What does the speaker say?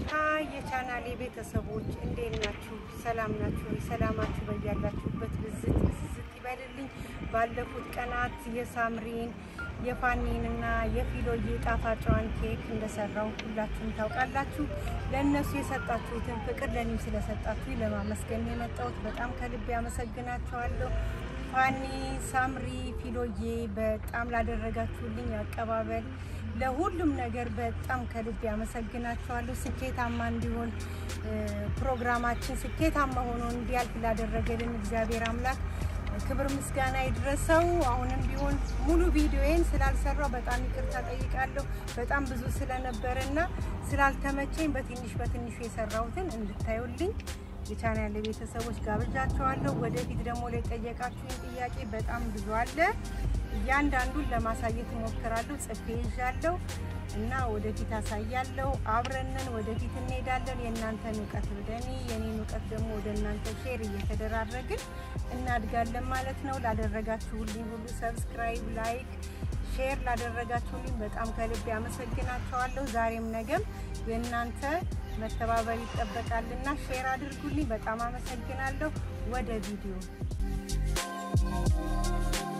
ሀይ የቻናሌ ቤተሰቦች እንዴት ናችሁ? ሰላም ናችሁ? ሰላማችሁ በያላችሁበት ብዝት ብዝት ይበልልኝ። ባለፉት ቀናት የሳምሪን የፋኒንና የፊሎዬ ጣፋጯን ኬክ እንደሰራው ሁላችሁም ታውቃላችሁ። ለእነሱ የሰጣችሁትን ፍቅር ለእኔም ስለሰጣችሁ ለማመስገን የመጣሁት በጣም ከልብ ያመሰግናችኋለሁ። ፋኒ፣ ሳምሪ፣ ፊሎዬ በጣም ላደረጋችሁልኝ አቀባበል ለሁሉም ነገር በጣም ከልብ ያመሰግናችኋለሁ። ስኬታማ እንዲሆን ፕሮግራማችን ስኬታማ ሆኖ እንዲያልፍ ላደረገልን እግዚአብሔር አምላክ ክብር ምስጋና ይድረሰው። አሁንም ቢሆን ሙሉ ቪዲዮዬን ስላልሰራው በጣም ይቅርታ ጠይቃለሁ። በጣም ብዙ ስለነበረ እና ስላልተመቸኝ በትንሽ በትንሹ የሰራሁትን እንድታዩልኝ የቻናል ቤተሰቦች ጋብዣቸዋለሁ። ወደፊት ደግሞ ላይ ጠየቃችሁኝ ጥያቄ በጣም ብዙ አለ። እያንዳንዱን ለማሳየት እሞክራለሁ። ጽፌ ይዣለሁ እና ወደፊት አሳያለሁ። አብረንን ወደፊት እንሄዳለን። የእናንተን እውቀት ወደ እኔ፣ የኔን እውቀት ደግሞ ወደ እናንተ ሼር እየተደራረግን እናድጋለን ማለት ነው። ላደረጋችሁልኝ ሁሉ ሰብስክራይብ፣ ላይክ፣ ሼር ላደረጋችሁልኝ በጣም ከልብ ያመሰግናቸዋለሁ። ዛሬም ነገም የእናንተ መተባበር ይጠበቃልና ሼር አድርጉልኝ። በጣም አመሰግናለሁ። ወደ ቪዲዮ